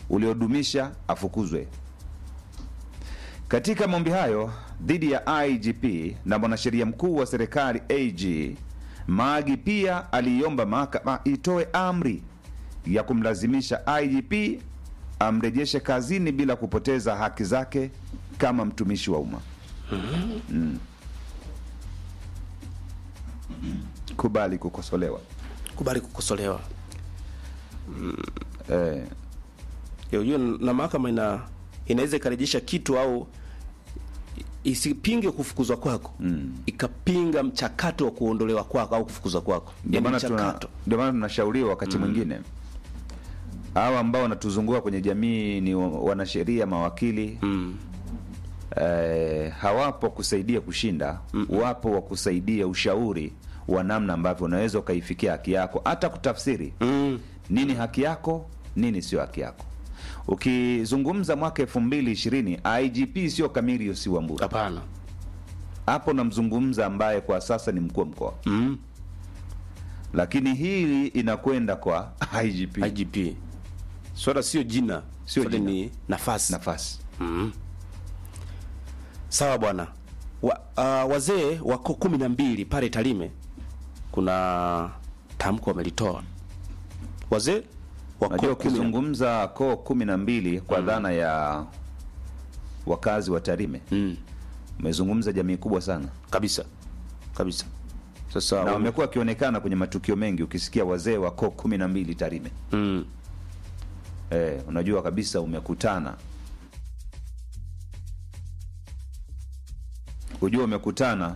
uliodumisha afukuzwe. Katika maombi hayo dhidi ya IGP na mwanasheria mkuu wa serikali AG Magi pia aliiomba mahakama itoe amri ya kumlazimisha IGP amrejeshe kazini bila kupoteza haki zake kama mtumishi wa umma. Mm. Kubali kukosolewa. kubali kukosolewa Eh, Ya, ujue na mahakama ina inaweza ikarejesha kitu au isipinge kufukuzwa kwako mm. ikapinga mchakato wa kuondolewa kwako au kufukuzwa kwako ndio yani maana tuna- mchakato ndio maana tunashauriwa wakati mwingine hawa ambao wanatuzunguka kwenye jamii ni wa- wanasheria, mawakili mm. eh, hawapo kusaidia kushinda wapo wa kusaidia ushauri wa namna ambavyo unaweza ukaifikia haki yako, hata kutafsiri Mm. nini haki yako, nini sio haki yako. Ukizungumza mwaka elfu mbili ishirini IGP sio Camillus Wambura, hapana hapo namzungumza ambaye kwa sasa ni mkuu wa mkoa, mm. lakini hili inakwenda kwa IGP IGP swala sio jina Sio swala jina. ni nafasi nafasi sawa bwana wa, uh, wazee wako kumi na mbili pale Tarime kuna tamko wamelitoa wazee wako Unajua, kumi na- ukizungumza koo kumi na mbili kwa dhana ya wakazi wa Tarime mm. umezungumza jamii kubwa sana, kabisa kabisa sasa na wame- wamekuwa wakionekana kwenye matukio mengi. Ukisikia wazee wa koo kumi na mbili Tarime mm. eh, unajua kabisa umekutana, hujua umekutana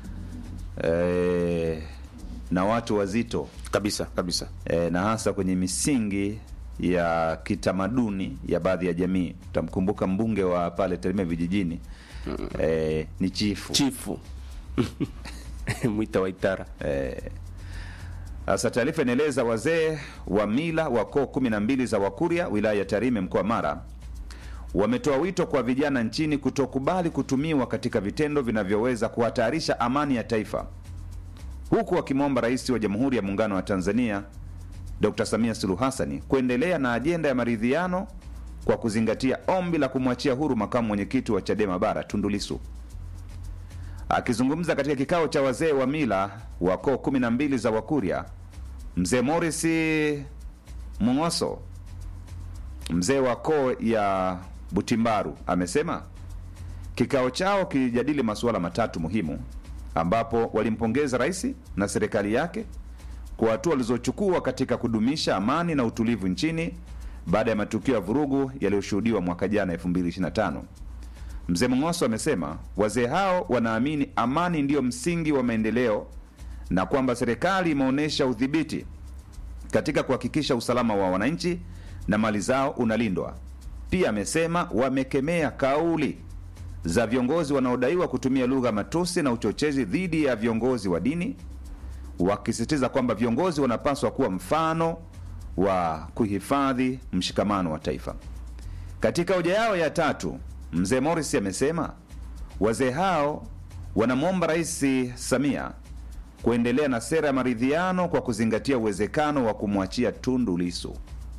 eh, na watu wazito kabisa kabisa e, na hasa kwenye misingi ya kitamaduni ya baadhi ya jamii. Utamkumbuka mbunge wa pale Tarime vijijini e, ni chifu chifu mwita waitara Eh, Sasa taarifa inaeleza wazee wa mila wa koo kumi na mbili za Wakurya wilaya ya Tarime mkoa wa Mara wametoa wito kwa vijana nchini kutokubali kutumiwa katika vitendo vinavyoweza kuhatarisha amani ya taifa, huku wakimwomba Rais wa Jamhuri ya Muungano wa Tanzania Dr. Samia Suluhu Hassani kuendelea na ajenda ya maridhiano kwa kuzingatia ombi la kumwachia huru makamu mwenyekiti wa Chadema Bara Tundu Lissu. Akizungumza katika kikao cha wazee wa mila wa koo kumi na mbili za Wakurya, mzee Morris Mung'oso, mzee wa koo ya Butimbaru, amesema kikao chao kilijadili masuala matatu muhimu, ambapo walimpongeza rais na serikali yake kwa hatua walizochukua katika kudumisha amani na utulivu nchini baada ya matukio ya vurugu yaliyoshuhudiwa mwaka jana 2025. Mzee Mng'oso amesema wazee hao wanaamini amani ndiyo msingi wa maendeleo na kwamba serikali imeonyesha udhibiti katika kuhakikisha usalama wa wananchi na mali zao unalindwa. Pia amesema wamekemea kauli za viongozi wanaodaiwa kutumia lugha matusi na uchochezi dhidi ya viongozi wa dini, wakisisitiza kwamba viongozi wanapaswa kuwa mfano wa kuhifadhi mshikamano wa taifa. Katika hoja yao ya tatu, mzee Morris amesema wazee hao wanamwomba Rais Samia kuendelea na sera ya maridhiano kwa kuzingatia uwezekano wa kumwachia Tundu Lissu.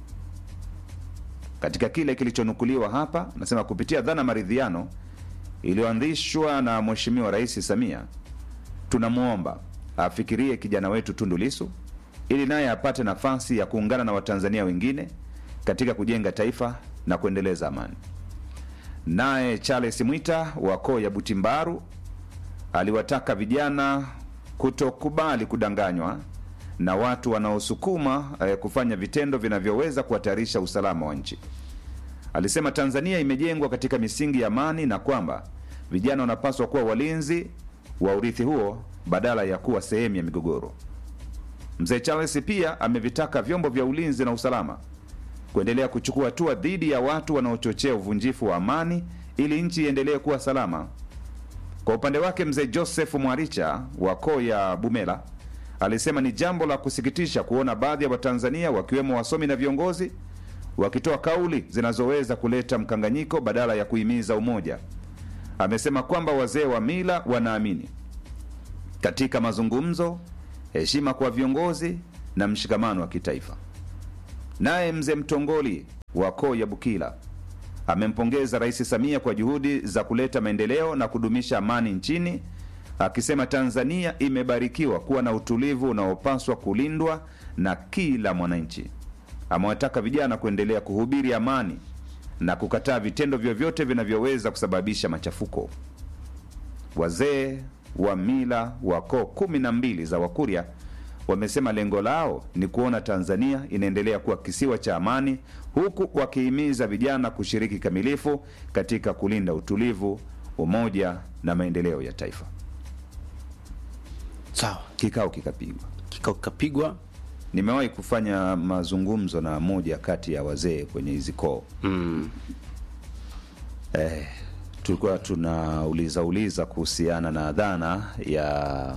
Katika kile kilichonukuliwa hapa, anasema kupitia dhana maridhiano iliyoanzishwa na Mheshimiwa Rais Samia, tunamwomba afikirie kijana wetu Tundu Lissu ili naye apate nafasi ya kuungana na Watanzania wengine katika kujenga taifa na kuendeleza amani. Naye Charles Mwita wa koo ya Butimbaru aliwataka vijana kutokubali kudanganywa na watu wanaosukuma eh, kufanya vitendo vinavyoweza kuhatarisha usalama wa nchi. Alisema Tanzania imejengwa katika misingi ya amani na kwamba vijana wanapaswa kuwa walinzi wa urithi huo badala ya kuwa sehemu ya migogoro. Mzee Charles pia amevitaka vyombo vya ulinzi na usalama kuendelea kuchukua hatua dhidi ya watu wanaochochea uvunjifu wa amani ili nchi iendelee kuwa salama. Kwa upande wake mzee Joseph Mwaricha wa koo ya Bumela alisema ni jambo la kusikitisha kuona baadhi ya Watanzania wakiwemo wasomi na viongozi wakitoa kauli zinazoweza kuleta mkanganyiko badala ya kuhimiza umoja. Amesema kwamba wazee wa mila wanaamini katika mazungumzo, heshima kwa viongozi na mshikamano wa kitaifa. Naye mzee Mtongoli wa koo ya Bukila amempongeza Rais Samia kwa juhudi za kuleta maendeleo na kudumisha amani nchini, akisema Tanzania imebarikiwa kuwa na utulivu unaopaswa kulindwa na kila mwananchi. Amewataka vijana kuendelea kuhubiri amani na kukataa vitendo vyovyote vinavyoweza kusababisha machafuko. Wazee wa mila wa koo kumi na mbili za Wakurya wamesema lengo lao ni kuona Tanzania inaendelea kuwa kisiwa cha amani, huku wakihimiza vijana kushiriki kamilifu katika kulinda utulivu, umoja na maendeleo ya taifa. Sawa, Kikao kikapigwa. kikao kikapigwa. Nimewahi kufanya mazungumzo na moja kati ya wazee kwenye hizi koo Mm. eh, tulikuwa tunauliza uliza kuhusiana na dhana ya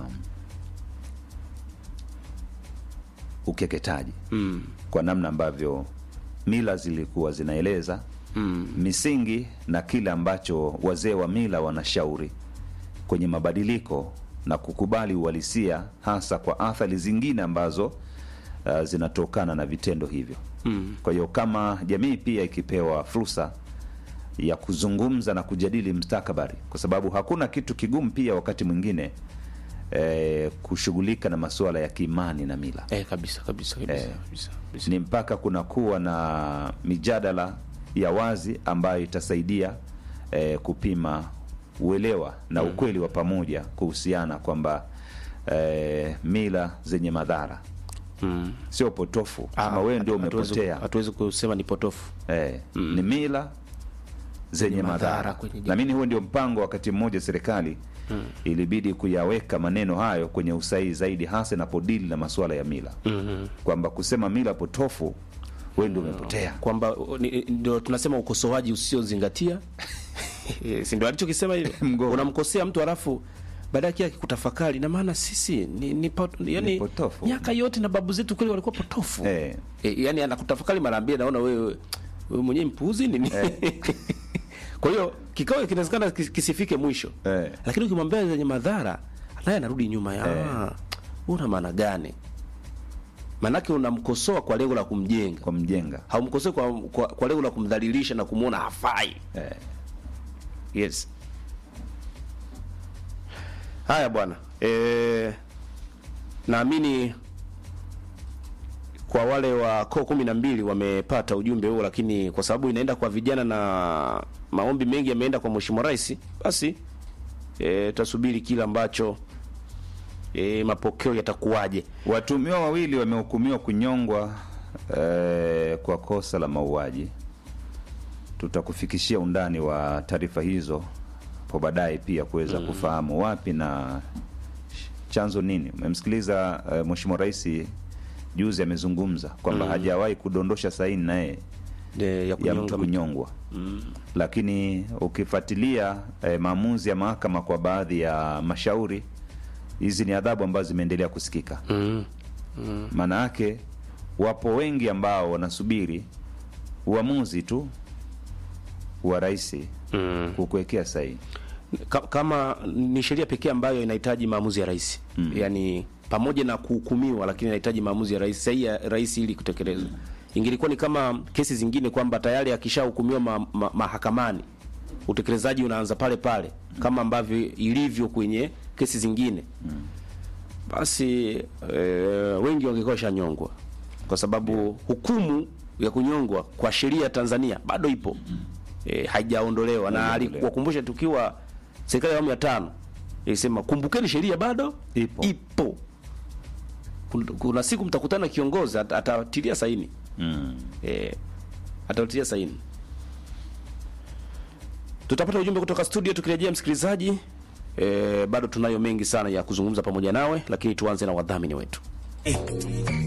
ukeketaji Mm. kwa namna ambavyo mila zilikuwa zinaeleza Mm. misingi na kile ambacho wazee wa mila wanashauri kwenye mabadiliko na kukubali uhalisia hasa kwa athari zingine ambazo uh, zinatokana na vitendo hivyo. Mm. Kwa hiyo kama jamii pia ikipewa fursa ya kuzungumza na kujadili mustakabali, kwa sababu hakuna kitu kigumu pia wakati mwingine eh, kushughulika na masuala ya kiimani na mila Eh, kabisa kabisa kabisa, Eh. kabisa, kabisa. ni mpaka kunakuwa na mijadala ya wazi ambayo itasaidia eh, kupima uelewa na ukweli wa pamoja kuhusiana kwamba eh, mila zenye madhara Mm. sio potofu Ah, ama wewe ndio hatu- hatuwezi- umepotea Hatuwezi kusema ni potofu. eh, ni mila zenye Zenye madhara madhara kwenye jamii. na mimi huo ndio mpango wakati mmoja serikali ilibidi kuyaweka maneno hayo kwenye usahihi zaidi hasa inapodili na masuala ya mila Mhm. kwamba kusema mila potofu wewe ndio umepotea kwamba uh, ni- ndio tunasema ukosoaji usiozingatia Eh, si ndio alichokisema hivyo Mgomo. unamkosea mtu halafu baadaye kile akikutafakari na maana sisi ni, ni, pot, yani, Ni potofu. miaka yote na babu zetu kweli walikuwa potofu Eh. e, yani anakutafakari mara mbili naona wewe wewe mwenyewe mpuuzi nini kwa hiyo kikao kinawezekana kis- kisifike mwisho Eh. lakini ukimwambia zenye madhara naye anarudi nyuma ya Eh. una maana gani maanake unamkosoa kwa lengo la kumjenga kwa mjenga haumkosoi kwa, kwa, kwa lengo la kumdhalilisha na kumwona hafai eh. yes haya bwana e, naamini kwa wale wa koo kumi na mbili wamepata ujumbe huo lakini kwa sababu inaenda kwa vijana na maombi mengi yameenda kwa mheshimiwa rais basi e, tasubiri kile ambacho e, mapokeo yatakuwaje Watumiwa wawili wamehukumiwa kunyongwa eh, kwa kosa la mauaji. Tutakufikishia undani wa taarifa hizo kwa baadaye pia kuweza kufahamu wapi na chanzo nini. Umemsikiliza eh, Mheshimiwa Rais juzi amezungumza kwamba hajawahi kudondosha saini naye e, ya ya kunyonga mtu mtu. kunyongwa lakini ukifuatilia eh, maamuzi ya mahakama kwa baadhi ya mashauri hizi ni adhabu ambazo zimeendelea kusikika Mm. maana yake wapo wengi ambao wanasubiri uamuzi tu wa rais Mm. kukuwekea sahihi Ka- kama ni sheria pekee ambayo inahitaji maamuzi ya rais mm. yaani pamoja na kuhukumiwa lakini inahitaji maamuzi ya rais sahihi ya rais ili kutekelezwa ingelikuwa ni kama kesi zingine kwamba tayari akishahukumiwa ma, ma, mahakamani utekelezaji unaanza pale pale kama ambavyo ilivyo kwenye kesi zingine basi e, wengi wangekuwa shanyongwa kwa sababu hukumu ya kunyongwa kwa sheria ya Tanzania bado ipo e, haijaondolewa na Haijaondolewa. alikuwakumbusha tukiwa serikali ya awamu ya tano ilisema kumbukeni sheria bado Ipo. ipo. Kun- kuna siku mtakutana na kiongozi at- atatilia saini mm. e, atatilia saini tutapata ujumbe kutoka studio tukirejea msikilizaji e, bado tunayo mengi sana ya kuzungumza pamoja nawe lakini tuanze na wadhamini wetu